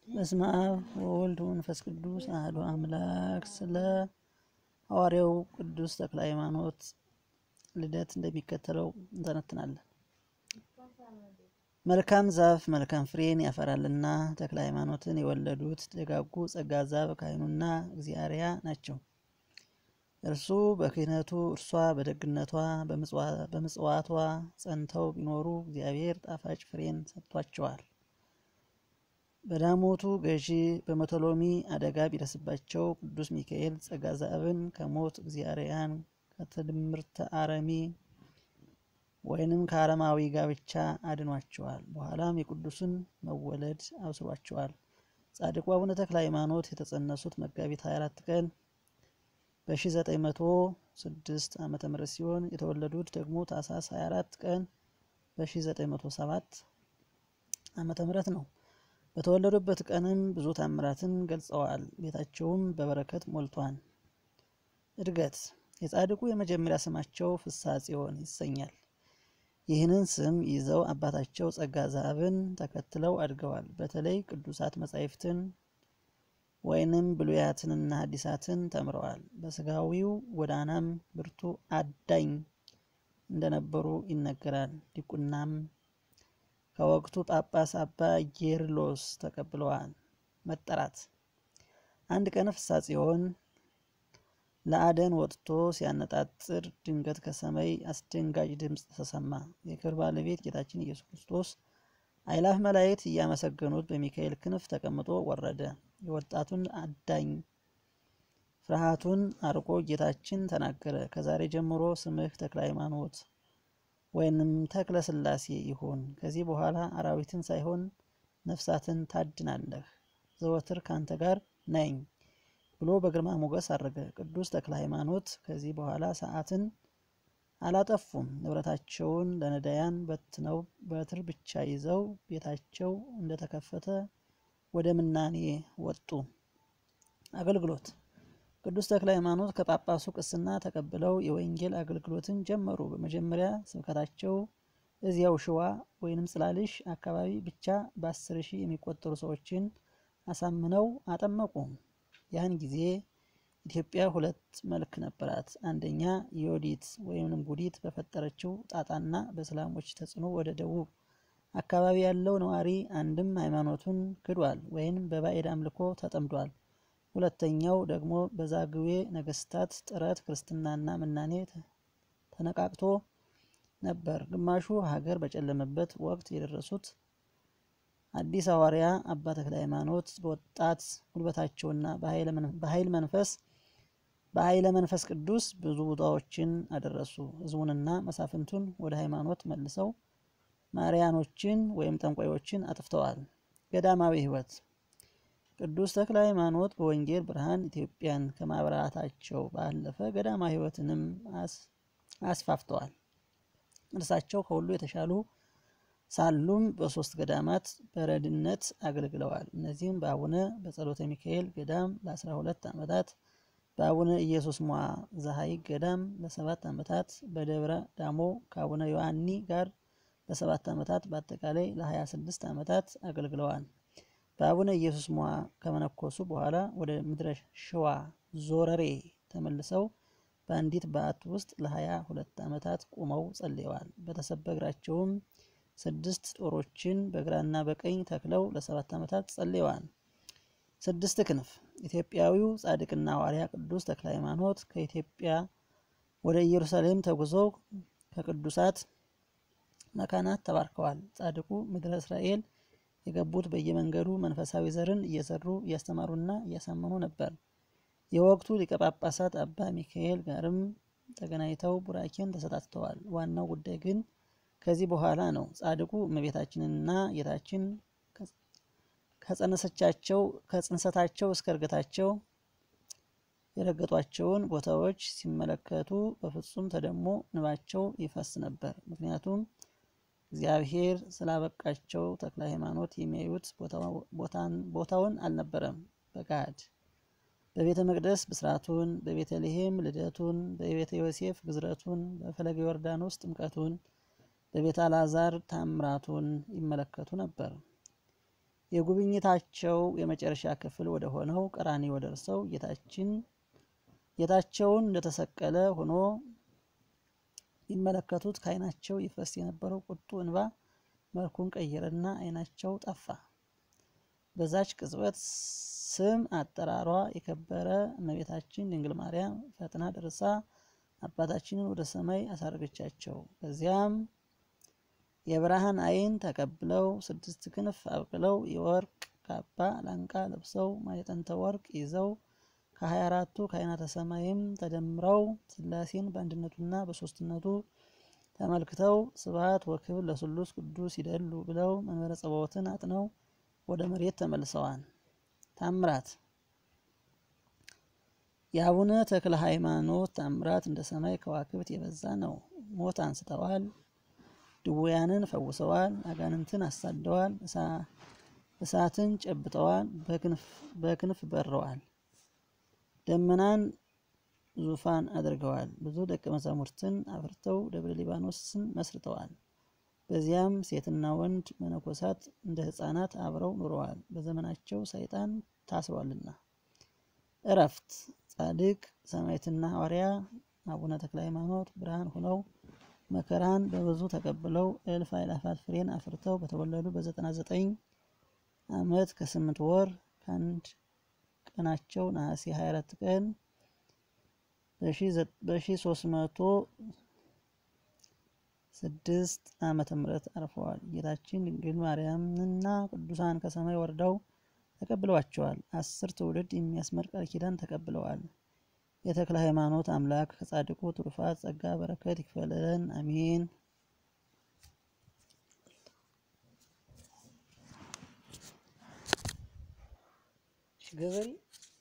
በስመ አብ ወወልድ ወመንፈስ ቅዱስ አሐዱ አምላክ። ስለ ሐዋርያው ቅዱስ ተክለ ሃይማኖት ልደት እንደሚከተለው እንተነትናለን። መልካም ዛፍ መልካም ፍሬን ያፈራልና ተክለ ሃይማኖትን የወለዱት ደጋጉ ጸጋ ዛፍ ካህኑና እግዚአርያ ናቸው። እርሱ በክህነቱ እርሷ በደግነቷ በምጽዋቷ ጸንተው ቢኖሩ እግዚአብሔር ጣፋጭ ፍሬን ሰጥቷቸዋል። በዳሞቱ ገዢ በመቶሎሚ አደጋ ቢደርስባቸው ቅዱስ ሚካኤል ጸጋ ዛብን ከሞት እግዚአርያን ከትድምርተ አረሚ ወይንም ከአረማዊ ጋብቻ አድኗቸዋል። በኋላም የቅዱስን መወለድ አብስሯቸዋል። ጻድቁ አቡነ ተክለ ሃይማኖት የተጸነሱት መጋቢት 24 ቀን በ1906 ዓ ም ሲሆን የተወለዱት ደግሞ ታኅሳስ 24 ቀን በ1907 ዓ ም ነው። በተወለዱበት ቀንም ብዙ ታምራትን ገልጸዋል። ቤታቸውም በበረከት ሞልቷል። እድገት የጻድቁ የመጀመሪያ ስማቸው ፍስሐ ጽዮን ይሰኛል። ይህንን ስም ይዘው አባታቸው ጸጋ ዛብን ተከትለው አድገዋል። በተለይ ቅዱሳት መጻሕፍትን ወይንም ብሉያትንና ሐዲሳትን ተምረዋል። በስጋዊው ጎዳናም ብርቱ አዳኝ እንደነበሩ ይነገራል። ዲቁናም ከወቅቱ ጳጳስ አባ ጌርሎስ ተቀብለዋል። መጠራት አንድ ቀን ፍስሐ ጽዮን ለአደን ወጥቶ ሲያነጣጥር ድንገት ከሰማይ አስደንጋጭ ድምፅ ተሰማ። የክብር ባለቤት ጌታችን ኢየሱስ ክርስቶስ አእላፍ መላእክት እያመሰገኑት በሚካኤል ክንፍ ተቀምጦ ወረደ። የወጣቱን አዳኝ ፍርሃቱን አርቆ ጌታችን ተናገረ። ከዛሬ ጀምሮ ስምህ ተክለ ሃይማኖት ወይንም ተክለ ሥላሴ ይሁን። ከዚህ በኋላ አራዊትን ሳይሆን ነፍሳትን ታድናለህ። ዘወትር ካንተ ጋር ነኝ ብሎ በግርማ ሞገስ አረገ። ቅዱስ ተክለ ሃይማኖት ከዚህ በኋላ ሰዓትን አላጠፉም። ንብረታቸውን ለነዳያን በትነው በትር ብቻ ይዘው ቤታቸው እንደተከፈተ ወደ ምናኔ ወጡ። አገልግሎት ቅዱስ ተክለ ሃይማኖት ከጳጳሱ ቅስና ተቀብለው የወንጌል አገልግሎትን ጀመሩ። በመጀመሪያ ስብከታቸው እዚያው ሽዋ ወይንም ጽላልሽ አካባቢ ብቻ በአስር ሺህ የሚቆጠሩ ሰዎችን አሳምነው አጠመቁ። ያን ጊዜ ኢትዮጵያ ሁለት መልክ ነበራት። አንደኛ ዮዲት ወይም ጉዲት በፈጠረችው ጣጣና በእስላሞች ተጽዕኖ ወደ ደቡብ አካባቢ ያለው ነዋሪ አንድም ሃይማኖቱን ክዷል ወይም በባዕድ አምልኮ ተጠምዷል። ሁለተኛው ደግሞ በዛግዌ ነገስታት ጥረት ክርስትናና ምናኔ ተነቃቅቶ ነበር። ግማሹ ሀገር በጨለመበት ወቅት የደረሱት አዲስ ሐዋርያ አባ ተክለ ሃይማኖት በወጣት ጉልበታቸውና በኃይል መንፈስ በኃይለ መንፈስ ቅዱስ ብዙ ቦታዎችን አደረሱ። ህዝቡንና መሳፍንቱን ወደ ሃይማኖት መልሰው ማርያኖችን ወይም ጠንቋዮችን አጥፍተዋል። ገዳማዊ ሕይወት ቅዱስ ተክለ ሃይማኖት በወንጌል ብርሃን ኢትዮጵያን ከማብራታቸው ባለፈ ገዳማዊ ሕይወትንም አስፋፍተዋል። እርሳቸው ከሁሉ የተሻሉ ሳሉም በሶስት ገዳማት በረድነት አገልግለዋል። እነዚህም በአቡነ በጸሎተ ሚካኤል ገዳም ለ12 ዓመታት፣ በአቡነ ኢየሱስ ሟ ዘሐይቅ ገዳም ለሰባት ዓመታት፣ በደብረ ዳሞ ከአቡነ ዮሐኒ ጋር ለሰባት ዓመታት በአጠቃላይ ለ26 ዓመታት አገልግለዋል። በአቡነ ኢየሱስ ሟ ከመነኮሱ በኋላ ወደ ምድረ ሸዋ ዞረሬ ተመልሰው በአንዲት በዓት ውስጥ ለ22 ዓመታት ቁመው ጸልየዋል። በተሰበ እግራቸውም ስድስት ጦሮችን በግራና በቀኝ ተክለው ለሰባት ዓመታት ጸልየዋል። ስድስት ክንፍ ኢትዮጵያዊው ጻድቅና ሐዋርያ ቅዱስ ተክለ ሃይማኖት ከኢትዮጵያ ወደ ኢየሩሳሌም ተጉዘው ከቅዱሳት መካናት ተባርከዋል። ጻድቁ ምድረ እስራኤል የገቡት በየመንገዱ መንፈሳዊ ዘርን እየዘሩ እያስተማሩና እያሳመኑ ነበር። የወቅቱ ሊቀ ጳጳሳት አባ ሚካኤል ጋርም ተገናኝተው ቡራኬን ተሰጣጥተዋል። ዋናው ጉዳይ ግን ከዚህ በኋላ ነው። ጻድቁ እመቤታችንና ጌታችን ከጸነሰቻቸው ከጽንሰታቸው እስከ እርገታቸው የረገጧቸውን ቦታዎች ሲመለከቱ በፍጹም ተደሞ እንባቸው ይፈስ ነበር። ምክንያቱም እግዚአብሔር ስላበቃቸው ተክለ ሃይማኖት የሚያዩት ቦታውን አልነበረም። በጋድ በቤተ መቅደስ ብስራቱን፣ በቤተልሔም ልደቱን፣ በቤተ ዮሴፍ ግዝረቱን፣ በፈለገ ዮርዳኖስ ጥምቀቱን በቤተ አልዓዛር ታምራቱን ይመለከቱ ነበር። የጉብኝታቸው የመጨረሻ ክፍል ወደ ሆነው ቀራንዮ ደርሰው ጌታችን ጌታቸውን እንደተሰቀለ ሆኖ ይመለከቱት ከዓይናቸው ይፈስ የነበረው ቁጡ እንባ መልኩን ቀየረና ዓይናቸው ጠፋ። በዛች ቅጽበት ስም አጠራሯ የከበረ እመቤታችን ድንግል ማርያም ፈጥና ደርሳ አባታችንን ወደ ሰማይ አሳረገቻቸው። በዚያም የብርሃን ዓይን ተቀብለው ስድስት ክንፍ አብቅለው የወርቅ ካባ ላንቃ ለብሰው ማዕጠንተ ወርቅ ይዘው ከሀያ አራቱ ካህናተ ሰማይም ተደምረው ሥላሴን በአንድነቱና በሦስትነቱ ተመልክተው ስብሐት ወክብር ለስሉስ ቅዱስ ይደሉ ብለው መንበረ ጸባዖትን አጥነው ወደ መሬት ተመልሰዋል። ታምራት የአቡነ ተክለ ሃይማኖት ታምራት እንደ ሰማይ ከዋክብት የበዛ ነው። ሞት አንስተዋል፣ ድውያንን ፈውሰዋል፣ አጋንንትን አሳደዋል፣ እሳትን ጨብጠዋል፣ በክንፍ በረዋል፣ ደመናን ዙፋን አድርገዋል። ብዙ ደቀ መዛሙርትን አፍርተው ደብረ ሊባኖስን መስርተዋል። በዚያም ሴትና ወንድ መነኮሳት እንደ ሕፃናት አብረው ኑረዋል። በዘመናቸው ሰይጣን ታስሯልና። እረፍት ጻድቅ ሰማዕትና ሐዋርያ አቡነ ተክለ ሃይማኖት ብርሃን ሆነው መከራን በብዙ ተቀብለው እልፍ አእላፋት ፍሬን አፍርተው በተወለዱ በዘጠና ዘጠኝ ዓመት ከስምንት ወር ከአንድ ቀናቸው ነሐሴ 24 ቀን በሺ ሶስት መቶ ስድስት ዓመተ ምህረት አርፈዋል። ጌታችን ድንግል ማርያምና ቅዱሳን ከሰማይ ወርደው ተቀብለዋቸዋል። አስር ትውልድ የሚያስመር ቃል ኪዳን ተቀብለዋል። የተክለ ሃይማኖት አምላክ ከጻድቁ ትሩፋት ጸጋ በረከት ይክፈልለን፣ አሜን። ገበሬ